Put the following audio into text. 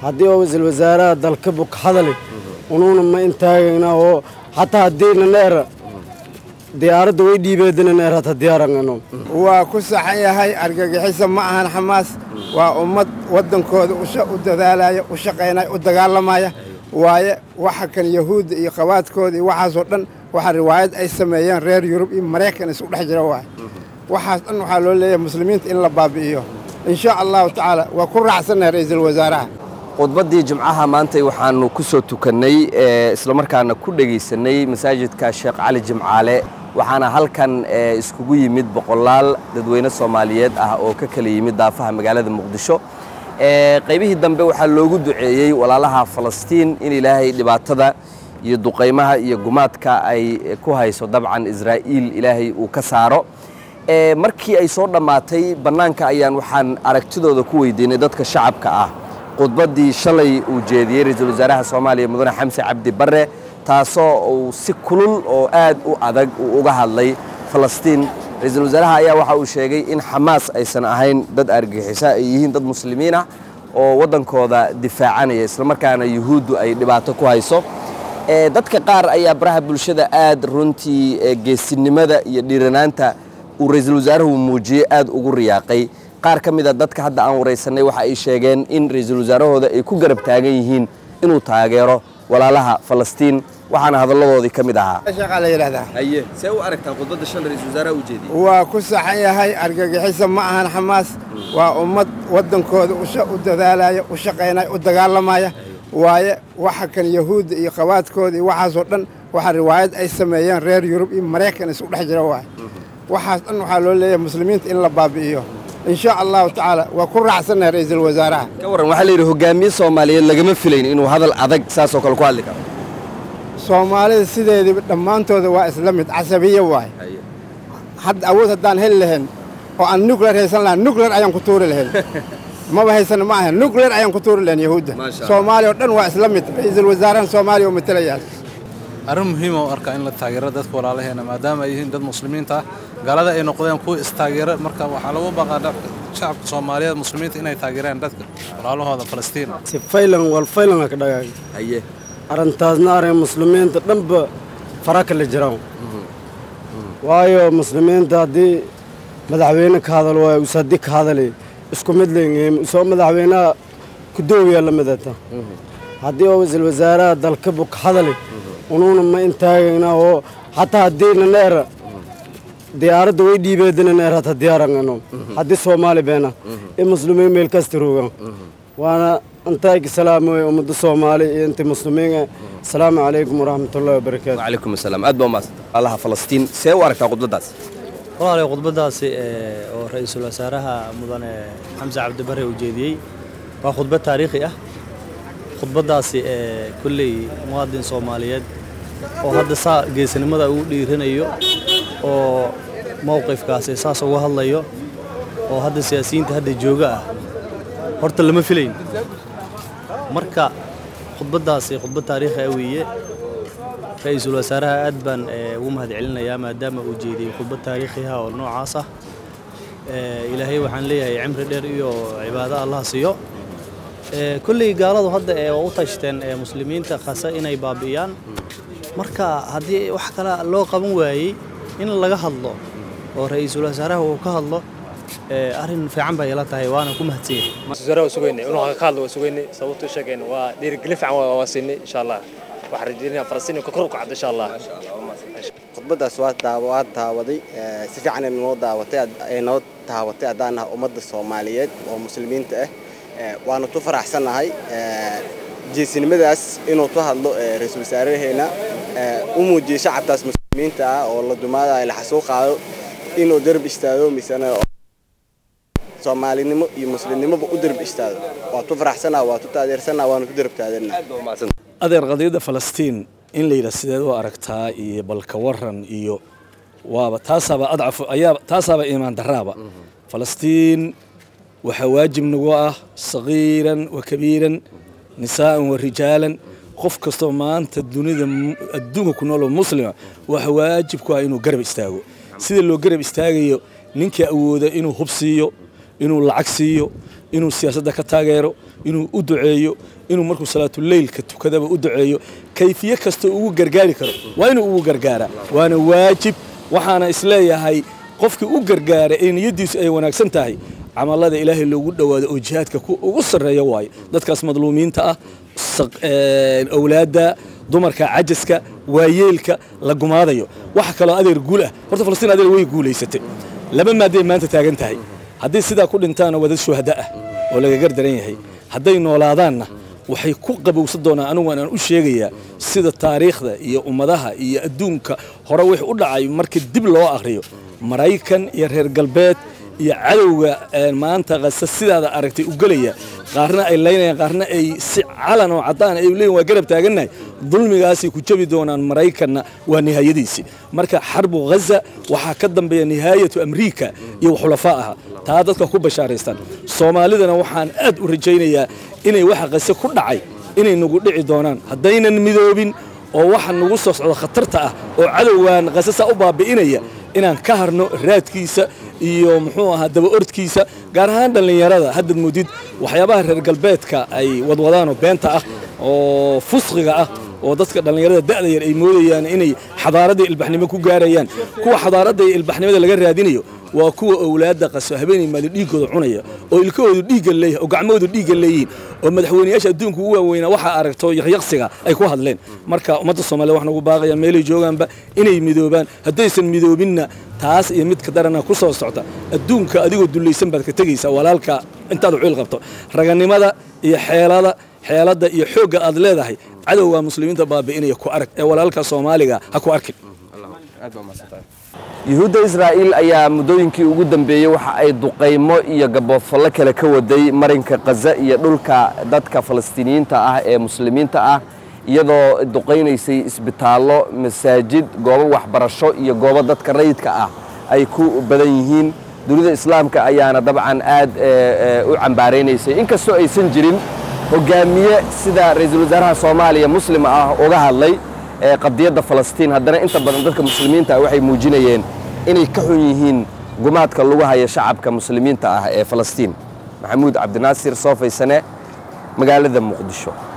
haddii oo ra-iisul wasaaraha dalka buk hadali unuuna ma intaagayna oo hataa haddiina neera diyaaradda way dhiibeedina neer hata diyaarangano waa ku saxan yahay argagixisa ma ahan xamaas waa ummad waddankooda u dadaalaya u shaqaynaya u dagaalamaya waaye waxa kan yahuudda iyo qabaadkooda iyo waxaasoo dhan waxa riwaayad ay sameeyeen reer yurub iyo maraykan isu dhex jira waay waxaas dhan waxaa loo leeyahay muslimiinta in la baabi'iyo in sha allahu tacaala waa ku raacsannahay ra'iisul wasaaraha khudbaddii jimcaha maantay waxaannu ku soo tukannay islamarkaana ku dhegaysanay masaajidka sheekh cali jimcaale waxaana halkan iskugu yimid boqolaal dadweyne soomaaliyeed ah oo ka kala yimid daafaha magaalada muqdisho qaybihii dambe waxaa loogu duceeyey walaalaha falastiin in ilaahay dhibaatada iyo duqaymaha iyo gumaadka ay ku hayso dabcan israa'iil ilaahay uu ka saaro markii ay soo dhammaatay bannaanka ayaan waxaan aragtidooda ku weydiinay dadka shacabka ah khudbaddii shalay uu jeediyey ra-iisul wasaaraha soomaaliya mudane xamse cabdi barre taasoo uu si kulul oo aad u adag uu uga hadlay falastiin ra-iisul wasaaraha ayaa waxa uu sheegay in xamaas aysan ahayn dad argixisa ay yihiin dad muslimiin ah oo waddankooda difaacanaya islamarkaana yuhuuddu ay dhibaato ku hayso dadka qaar ayaa baraha bulshada aad runtii geesinimada iyo dhiiranaanta uu ra-iisul wasaaruhu muujiyey aad ugu riyaaqay qaar ka mida dadka hadda aan waraysanay waxa ay sheegeen in ra-iisul wasaarahooda ay ku garab taagan yihiin inuu taageero walaalaha falastiin waxaana hadalladoodii ka mid ahaa shaqaa la yidhahdaa haye see u aragtaan khudbadda shan ra-iisul wasaaraha u jeediyey waa ku saxan yahay argagixisa ma ahan xamaas waa ummad waddankooda u dadaalaya u shaqaynaya u dagaalamaya waaye waxa kan yahuudda iyo qabaadkooda iyo waxaasoo dhan waxa riwaayad ay sameeyeen reer yurub iyo maraykan isu dhex jira waay waxaas dhan waxaa loo leeyahay muslimiinta in la baabi'iyo in sha allahu tacaala waa ku raacsannahay ra'iisul wasaaraha ka warran waxaa la yidhi hogaamiye soomaaliyeed lagama filayn inuu hadal adag saasoo kale ku hadli karo soomaalida sideediiba dhammaantooda waa isla mid casabiye waay hadda awood haddaan heli lahayn oo aan nuclear haysan lahayn nuclear ayaan ku tuuri lahayn maba haysan ma ahan nuclear ayaan ku tuuri lahayn yahuudda soomaaliya oo dhan waa isla mid ra'iisul wasaarahan soomaaliya oo matalayaa arrin muhiima u arkaa in la taageero dadka walaalaheena maadaama ay yihiin dad muslimiinta ah gaalada ay noqdeen kuwa istaageera marka waxaa lagu baqaa shacabka soomaaliyeed muslimiinta inay taageeraan dadka walaalahooda falastiin si faylan wal faylanka ka dhagaay haye arrintaasna arrin muslimiinta dhanba fara kala jiraan waayo muslimiinta haddii madaxweyne ka hadal waayo us haddii ka hadali isku mid leeyihiin isoo madaxweynaha kudoowiya la midata haddii oo ra-iisul wasaaraha dalka buk hadali unuuna ma intaagayna oo hataa haddiina neera diyaaradda way dhiibeedina neer hata diyaarangano haddii soomaali beena in muslimiin meel kasta roogaan waana intaayka salaamay ummadda soomaali iyo inta muslimiin asalaamu calaykum waraxmatullahi wabarakaatu wacalaykum asalaam aad baa umaadsan allaha falastiin see u aragtaa khudbaddaas walaalay khudbaddaasi oo ra-iisul wasaaraha mudane xamse cabdibare uu jeediyey waa khudbad taariikhi ah khudbaddaasi kolley muwaadin soomaaliyeed oo hadda saa geesinimada uu dhiiranayo oo mowqifkaasi saas uga hadlayo oo hadda siyaasiyiinta hadda jooga ah horta lama filayn marka khudbaddaasi khudbad taariikhi ah weeye ra-iisul wasaaraha aad baan ugu mahad celinayaa maadaama uu jeediyey khudbad taariikhiha oo noocaas ah ilaahay waxaan leeyahay cimri dheer iyo cibaado allah siiyo kolley gaaladu hadda waa u tashteen muslimiinta khasa inay baabi'iyaan marka haddii wax kale loo qaban waayey in laga hadlo oo ra-iisul wasaaraha uu ka hadlo arrin fiican bay ila tahay waana ku mahadsanyahay sugaynay inuu ka hadlo waa sugaynay sababtuu sheegayna waa dhiirigelin fiican waa siinay insha allah waxaan rajeynaya falastiin ka kor u kacdo insha allah khudbaddaas waa daawaday si fiican ay noo daawatay ay noo taawatay haddaan nahay ummadda soomaaliyeed oo muslimiinta ah waanu tu faraxsannahay jeesinimadaas inuu tu hadlo ra-iisul wasaaraheena u muujiyey shacabkaas muslimiinta ah oo la dumaadayo la xasuuqaayo inuu darab istaago misana soomaalinimo iyo muslimnimoba u darab istaago waa tu faraxsannaha waa tu taageersannaha waanu ku darab taagannaha adeer qadiyadda falastiin in la yidhaha sideed u aragtaa iyo balka waran iyo waaba taasaaba adcaf ayaa taasaaba iimaan daraaba falastiin waxaa waajib nagu ah sagiiran wa kabiiran nisaa'an wa rijaalan qof kastoo maanta dunida adduunka ku nooloo muslima waxa waajib ku ah inuu garab istaago sida loo garab istaagayo ninkii awooda inuu hub siiyo inuu lacag siiyo inuu siyaasadda ka taageero inuu u duceeyo inuu markuu salaatuleylka tukadaba u duceeyo kayfiye kasta ugu gargaari karo waa inuu ugu gargaaraa waana waajib waxaana isleeyahay qofkii u gargaara ee niyaddiisu ay wanaagsan tahay camalada ilaahay loogu dhowaado oo jihaadka ugu sarreeya waayo dadkaas madluumiinta ah awlaadda dumarka cajaska waayeelka la gumaadayo waxa kaloo adeer guul ah horta falastiin adeer way guulaysatay laba maadday maanta taagan tahay haddii sidaa ku dhintaana waa dad shuhada ah oo laga gardaran yahay hadday noolaadaanna waxay ku qabowsan doonaan anigu aan u sheegayaa sida taariikhda iyo ummadaha iyo adduunka hore wix u dhacay markii dib loo akhriyo maraykan iyo reer galbeed iyo cadowga maanta qasa sidaada aragtay u gelaya qaarna ay laynayaan qaarna ay si calan oo caddaan ay leeyihin waa garab taagannahay dulmigaasay ku jabi doonaan maraykanna waa nihaayadiisii marka xarbu ghaza waxaa ka dambeeya nihaayatu amriika iyo xulafaa aha taa dadka ku bashaaraystaan soomaalidana waxaan aad u rajaynayaa inay waxa qase ku dhacay inay nagu dhici doonaan haddaynan midoobin oo waxa nagu soo socdo khatarta ah oo cadowgan qasasa u baabi'inaya inaan ka harno raadkiisa iyo muxuu ahaa daba ordkiisa gaar ahaan dhallinyarada haddaad moodid waxyaabaha reer galbeedka ay wadwadaanoo beenta ah oo fusqiga ah oo dadka dhallinyarada da'da yar ay moodayaan inay xadaaradda ilbaxnimo ku gaarayaan kuwa xadaaradda iyo ilbaxnimada laga raadinayo waa kuwa owlaadda qaso habeenay maali dhiiggooda cunaya oo ilkahoodu dhiigga leeyahay oo gacmahoodu dhiigga leeyihiin oo madaxweynayaasha adduunka ugu waaweynaa waxaa aragto yaqyaqsiga ay ku hadleen marka ummadda soomaliya waxaan ugu baaqaya meelay joogaanba inay midoobaan haddaysan midoobinna taas iyo midka darana ku soo socta adduunka adigoo dullaysan baad ka tegaysaa walaalka intaad ciil qabto raganimada iyo xeelada xeeladda iyo xoogga aad leedahay cadowga muslimiinta baabi'inaya ku arag ee walaalka soomaaliga ha ku arkin yuhuudda israa'iil ayaa muddooyinkii ugu dambeeyey waxa ay duqaymo iyo gaboodfallo kale ka waday marinka khaza iyo dhulka dadka falastiiniyiinta ah ee muslimiinta ah iyadoo duqaynaysay isbitaallo masaajid goobo waxbarasho iyo goobo dadka rayidka ah ay ku badan yihiin dunida islaamka ayaana dabcan aad u cambaaraynaysay inkastoo aysan jirin hogaamiye sida ra-iisul wasaaraha soomaaliya muslima ah uga hadlay qadiyadda falastiin haddana inta badan dadka muslimiinta ah waxay muujinayeen inay ka xun yihiin gumaadka lagu haya shacabka muslimiinta ah ee falastiin maxamuud cabdinaasir soofaysane magaalada muqdisho